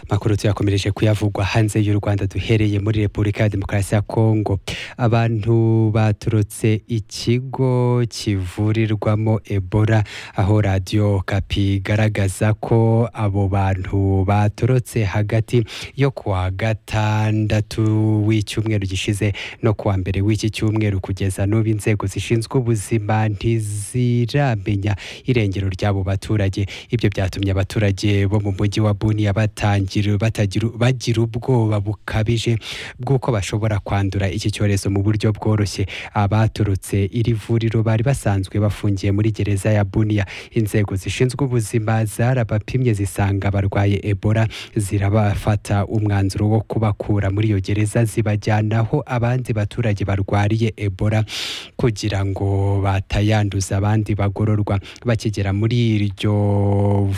makuru tuyakomereje kuyavugwa hanze y'u Rwanda duhereye muri Repubulika ya Demokarasi ya Kongo abantu baturutse ikigo kivurirwamo Ebola aho radio Kapi igaragaza ko abo bantu baturutse hagati yo kuwa gatandatu w'icyumweru gishize no kuwa mbere w'iki cyumweru kugeza n'ubu inzego zishinzwe ubuzima ntiziramenya irengero ry'abo baturage ibyo byatumye abaturage bo mu mujyi wa Bunia batangira batagira bagira ubwoba bukabije bw'uko bashobora kwandura iki cyorezo mu buryo bworoshye abaturutse iri vuriro bari basanzwe bafungiye muri gereza ya Bunia inzego zishinzwe ubuzima zarabapimye zisanga barwaye Ebola zirabafata umwanzuro wo kubakura muri iyo gereza zibajyanaho abandi baturage barwariye Ebola kugira ngo batayanduza abandi bagororwa bakigera muri iryo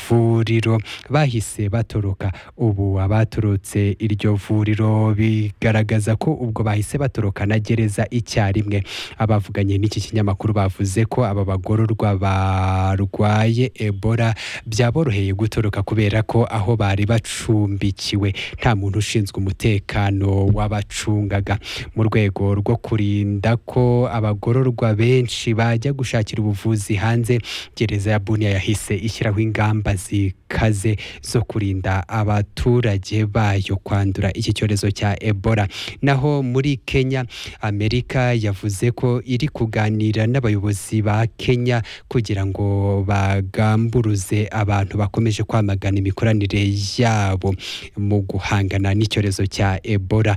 vuriro bahise batoroka ubu abaturutse iryo vuriro bigaragaza ko ubwo bahise batoroka na gereza icyarimwe abavuganye n'iki kinyamakuru bavuze ko aba bagororwa barwaye Ebola byaboroheye gutoroka kubera ko aho bari bacumbikiwe nta muntu ushinzwe umutekano w'abacungaga mu rwego rwo kurinda ko abagororwa benshi bajya gushakira ubuvuzi hanze gereza ya Bunia yahise ishyiraho ingamba zikaze zo kurinda abaturage bayo kwandura iki cyorezo cya Ebola naho muri Kenya Amerika yavuze ko iri kuganira n'abayobozi ba Kenya kugira ngo bagamburuze abantu bakomeje kwamagana imikoranire yabo mu guhangana n'icyorezo cya Ebola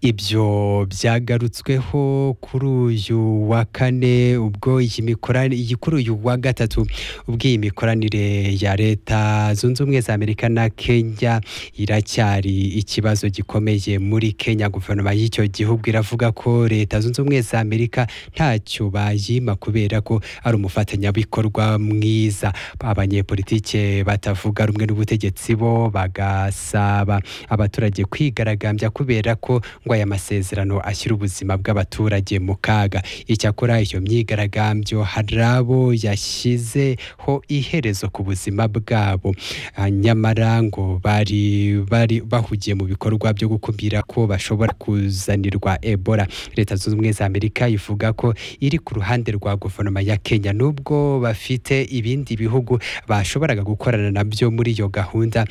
ibyo byagarutsweho kuri uyu wa kane ubwo iyi mikoranire kuri uyu wa gatatu ubwo iyi mikoranire ya leta zunze ubumwe za amerika na kenya iracyari ikibazo gikomeye muri kenya guverinoma y'icyo gihugu iravuga ko leta zunze ubumwe za amerika ntacyo bayima kubera ko ari umufatanyabikorwa mwiza abanyepolitike batavuga rumwe n'ubutegetsi bo bagasaba abaturage kwigaragambya kubera ko ngo aya masezerano ashyira ubuzima bw'abaturage mu kaga icyakora iyo myigaragambyo hari abo yashyizeho iherezo ku buzima bwabo nyamara ngo bari bari bahugiye mu bikorwa byo gukumira ko bashobora kuzanirwa ebola leta zunze ubumwe za amerika ivuga ko iri ku ruhande rwa guverinoma ya kenya nubwo bafite ibindi bihugu bashoboraga gukorana nabyo muri iyo gahunda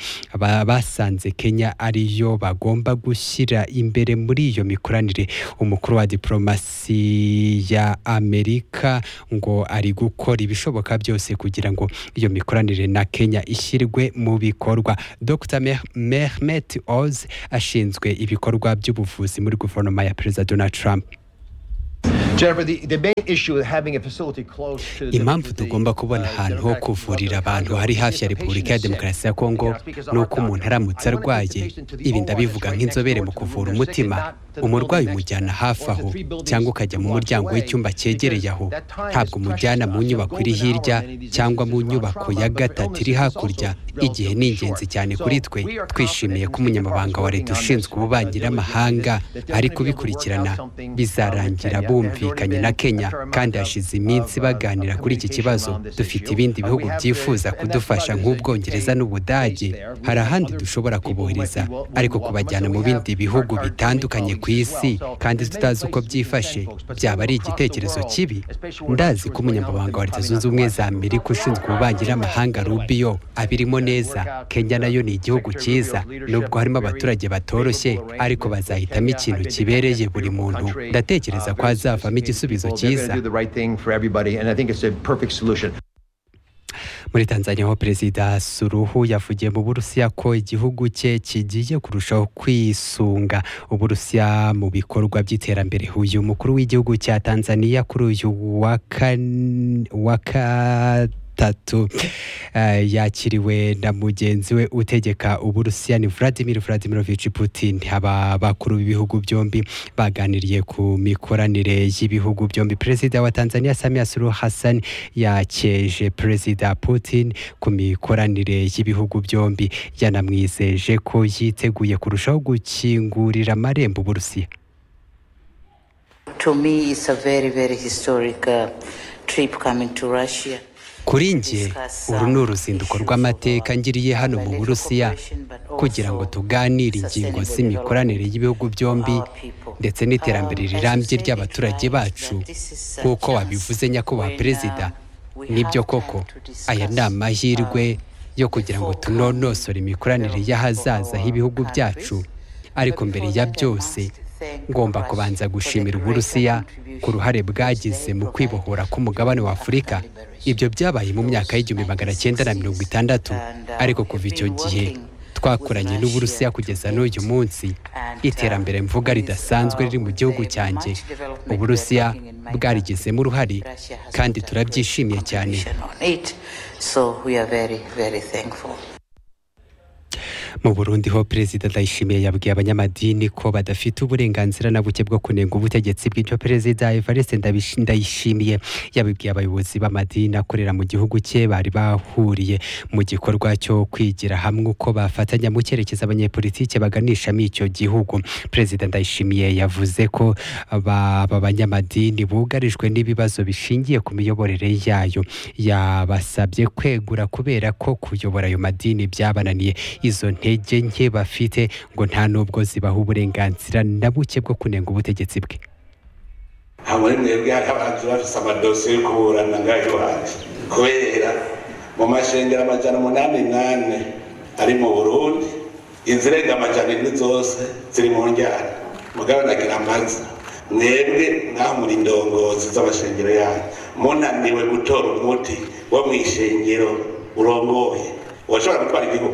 basanze kenya ariyo bagomba gushyira imbere muri iyo mikoranire umukuru wa diplomasi ya amerika ngo ari gukora ibishoboka byose kugira ngo iyo mikoranire na kenya ishyirwe mu bikorwa dr mehmet oz ashinzwe ibikorwa by'ubuvuzi muri guverinoma ya perezida donald trump impamvu tugomba kubona ahantu ho kuvurira abantu hari hafi ya repubulika ya demokarasi ya kongo ni uko umuntu aramutse arwaye ibi ndabivuga nk'inzobere mu kuvura umutima umurwayi umujyana hafi aho cyangwa ukajya mu muryango w'icyumba cyegereye aho ntabwo umujyana mu nyubako iri hirya cyangwa mu nyubako ya gatatu iri hakurya igihe ni ingenzi cyane kuri twe twishimiye ko umunyamabanga wa leta ushinzwe ububanyi n'amahanga ari kubikurikirana bizarangira bumvikanye na kenya kandi hashize iminsi baganira kuri iki kibazo dufite ibindi bihugu byifuza kudufasha nk'ubwongereza n'ubudage hari ahandi dushobora kubohereza ariko kubajyana mu bindi bihugu bitandukanye ku isi kandi tutazi uko byifashe byaba ari igitekerezo kibi ndazi ko umunyamabanga wa leta zunze ubumwe za amerika ushinzwe ububanyi n'amahanga rubio abirimo neza kenya nayo ni igihugu cyiza nubwo harimo abaturage batoroshye ariko bazahitamo ikintu kibereye buri muntu ndatekereza ko hazavamo igisubizo cyiza muri tanzania ho perezida suruhu yavugiye mu burusiya ko igihugu cye kigiye kurushaho kwisunga uburusiya mu bikorwa by'iterambere uyu mukuru w'igihugu cya tanzania kuri uyu wa gatatu yakiriwe na mugenzi we utegeka uburusiya ni Vladimir Vladimirovich Putin aba bakuru b'ibihugu byombi baganiriye ku mikoranire y'ibihugu byombi perezida wa Tanzania Samia Suluhu Hassan yakeje perezida Putin ku mikoranire y'ibihugu byombi yanamwizeje ko yiteguye kurushaho gukingurira amarembo uburusiya To me it's a very very historic uh, trip coming to Russia kuri njye uru ni uruzinduko rw'amateka ngiriye hano mu burusiya kugira ngo tuganire ingingo z'imikoranire y'ibihugu byombi ndetse n'iterambere rirambye ry'abaturage bacu nk'uko wabivuze nyakubahwa perezida nibyo koko aya ni amahirwe yo kugira ngo tunonosore imikoranire y'ahazaza h'ibihugu byacu ariko mbere ya byose ngomba kubanza gushimira uburusiya ku ruhare bwagize mu kwibohora k'umugabane wa afurika ibyo byabaye mu myaka y'igihumbi magana cyenda na mirongo itandatu ariko kuva icyo gihe twakoranye n'uburusiya kugeza n'uyu munsi iterambere mvuga ridasanzwe riri mu gihugu cyanjye uburusiya bwarigizemo uruhare kandi turabyishimiye cyane mu burundi ho perezida ndayishimiye yabwiye abanyamadini ko badafite uburenganzira na buke bwo kunenga ubutegetsi bw'icyo perezida evariste Ndabishi- ndayishimiye yabibwiye abayobozi b'amadini akorera mu gihugu cye bari bahuriye mu gikorwa cyo kwigira hamwe uko bafatanya mu cyerekezo abanyepolitike baganishamo icyo gihugu perezida ndayishimiye yavuze ko aba aba banyamadini bugarijwe n'ibibazo bishingiye ku miyoborere yayo yabasabye kwegura kubera ko kuyobora ayo madini byabananiye izo ntege nke bafite ngo nta n'ubwo zibaha uburenganzira na buke bwo kunenga ubutegetsi bwe nta muri mwebwe hari abantu bafise amadosiye yo kuburana ngaho iwacu kubera mu mashengero amajana umunani nane ari mu burundi izirenga amajana ine zose ziri mu njyana mugabo nagira amaza mwebwe mwamura indongozi z'amashengero yanyu munaniwe gutora umuti wo mw'ishengero urongoye washobora gutwara igihugu